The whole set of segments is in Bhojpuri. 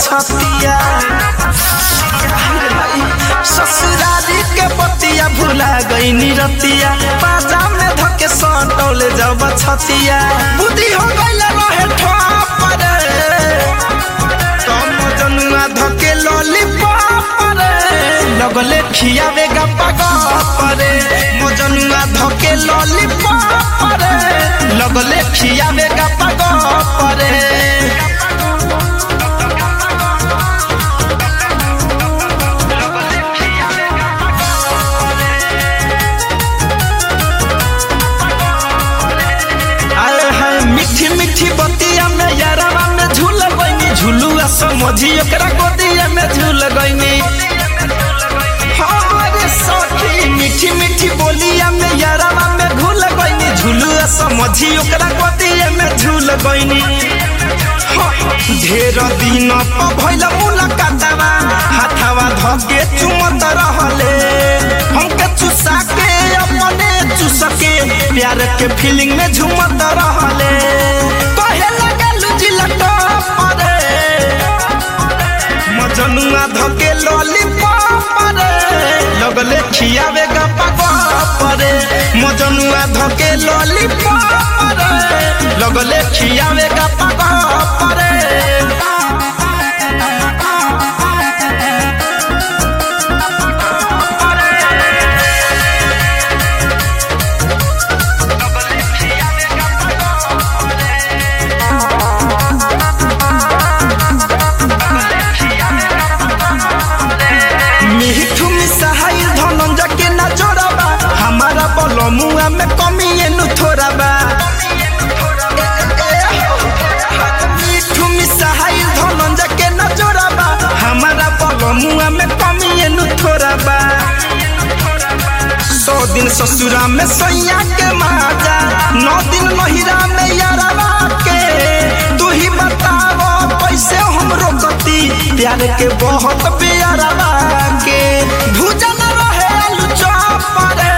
छतिया ससुरारी के बतिया भुला गई निरतिया बाजा में धके सटौले जब छतिया बुद्धि हो गइल रहे ठोपर कम जनुआ धके लॉलीपॉप रे लगले खियावे गप्पा गप रे मजनुआ धके लॉलीपॉप रे लगले खियावे गप्पा गप रे आए हाय मीठी मीठी बतिया में यारवा में झूल गईनी झूलुआ समझी ओकरा गोदिया में झूल गईनी हमारे सखी मीठी मीठी बोलिया में यारवा में घुल गईनी झूलुआ समझी ओकरा गोदिया में झूल गईनी ढेर दिन प भइल मुलाकातवा हाथवा धके चुमत रहले हमके चुसा के अपने चुसके प्यार के फीलिंग में झूमत रहले कहे लगल जिलट परे मजनुआ धके लॉलीपॉप रे लगले खियावे गप्पा परे मजनुआ धके लॉलीपॉप रे लगले खियावे गप्पा परे मिठू मिसाइल धनंजा के ना जोड़ाबा हमारा बलमुआ में कमी एनु थोड़ाबा मिठू मिसाइल धनंजा के ना जोड़ाबा हमारा बलमुआ में कमी एनु थोड़ाबा सौ दिन ससुरा में सैया के माजा नौ दिन महिरा में यारवा के तू ही बताओ कैसे हम रोकती प्यार के बहुत प्यारवा के भूजन रहे आलू चॉप रे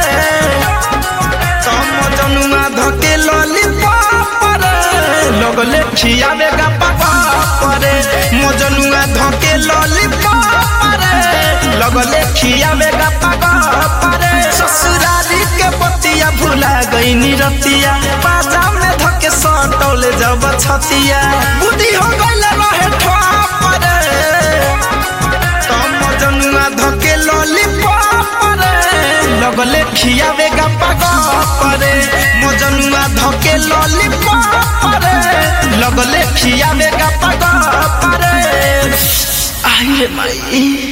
कम जनुआ धके लॉलीपॉप रे लगले खियावे गप्पा रे मजनुआ धके लॉलीपॉप रे लगले खियावे गप्पा रे ससुरारी के बतिया भुला गई निरतिया बाजा में धके सटौले जब छतिया बुद्धि हो गइल रहे ठोप रे कम जनुआ धके लॉलीपॉप रे लगले खियावे गप्पा गप रे मजनुआ धके लॉलीपॉप रे लगले खियावे गप्पा गप रे आई रे माई